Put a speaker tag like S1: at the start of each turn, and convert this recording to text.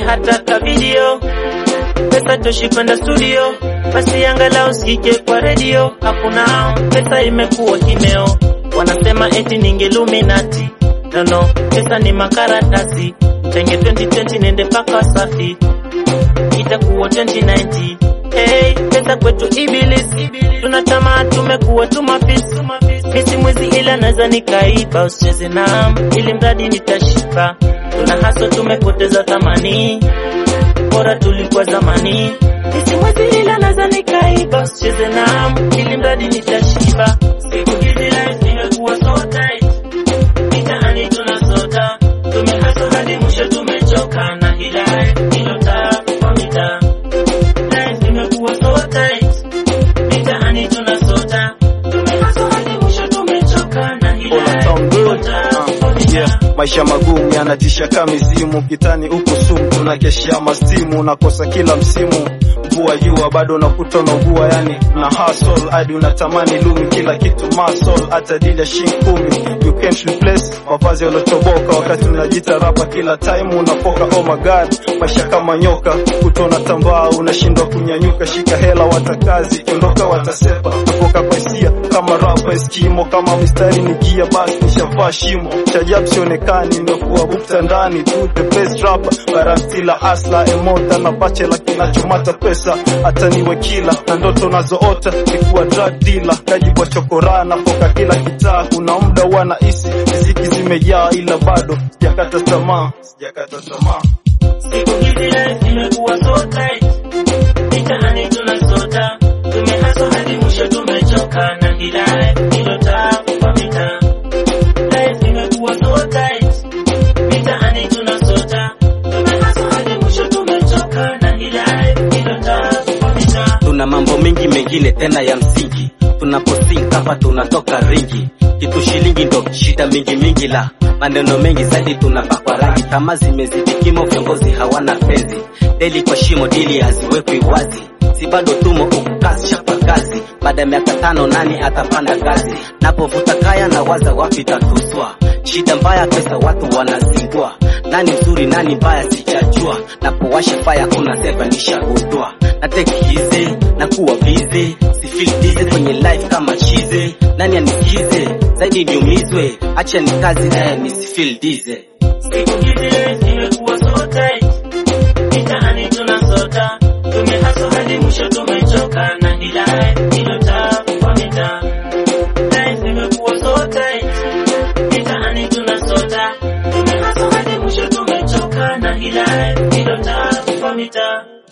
S1: hata ka video pesa toshi kwenda studio, basi angalau usikike kwa redio. Hakuna pesa, imekuwa kimeo. Wanasema eti ninge Illuminati, no no, pesa ni makaratasi. Tenge 2020 nende paka safi, itakuwa 2090. Hey, pesa kwetu ibilisi, tunatamaa tumekuwa tumafisi misi mwizi, ila naza nikaiba, usicheze nam ili mradi nitashiba. Tuna haso tumepoteza thamani bora tulikuwa zamani. Misi mwizi ila naza nikaiba, usicheze nam ili mradi nitashiba. Siku hizi life imekuwa so tight, mitaani tunasota, tumehaso hadi mwisho tumechoka na hii life ilota kwa mitaa. Life imekuwa so tight, mitaani tunasota, tumehaso hadi mwisho tumechoka na hii life ilota kwa mitaa.
S2: Yeah, maisha magumu yanatisha kama mizimu kitani huku sumu tunakeshea mastimu nakosa kila msimu mvua jua bado nakuta unaugua yani na hustle hadi unatamani lumi kila kitu muscle hata dili ya shilingi kumi you can't replace mavazi yalotoboka wakati unajita rapa kila time unapoka oh my god maisha kama nyoka kutona tambaa unashindwa kunyanyuka shika hela watakazi kiondoka watasepa napoka kwa hisia kama rapa eskimo kama mistari ni gia basi nishavaa shimo chajabu sionekani nimekuwa bukta ndani tu the best rapper barantila asla emota na bachela kinachomata pesa hata niwe kila na ndoto nazoota nikuwa drug dealer kajibwa chokora napoka kila kitaa kuna muda wanahisi riziki zimejaa ila bado sijakata tamaa sijakata tamaa
S1: Siku hizi life imekuwa so tight, mitaani tunasota, tumehaso hadi mwisho tumechoka na hii life ilota kwa mitaa. Life imekuwa so tight, mitaani tunasota, tumehaso hadi mwisho tumechoka na hii life ilota kwa mitaa.
S3: tuna mambo mengi mengine tena ya msingi tunaposink hapa tunatoka ringi kitu shilingi ndo shida mingi mingi la maneno mengi zaidi tunapakwa rangi kama zimezidi kimo viongozi hawana penzi deli kwa shimo dili haziwekwi wazi si bado tumo ukukasi chapa kazi baada ya miaka tano nani atapanda gazi napovuta kaya na waza wapi tatuswa shida mbaya pesa watu wanazingua nani mzuri nani mbaya sijajua napowasha faya kuna sepa nishagundua natekiize na kuwa bize sifildize kwenye life kama chize nani anisikize zaidi niumizwe acha ni kazi naye nisifildize
S1: Siku hizi life imekuwa so tight, mitaani tunasota, tumehaso hadi mwisho tumechoka na hii life ilota kwa mitaa. Life imekuwa so tight, mitaani tunasota, tumehaso hadi mwisho tumechoka na hii life ilota kwa mitaa.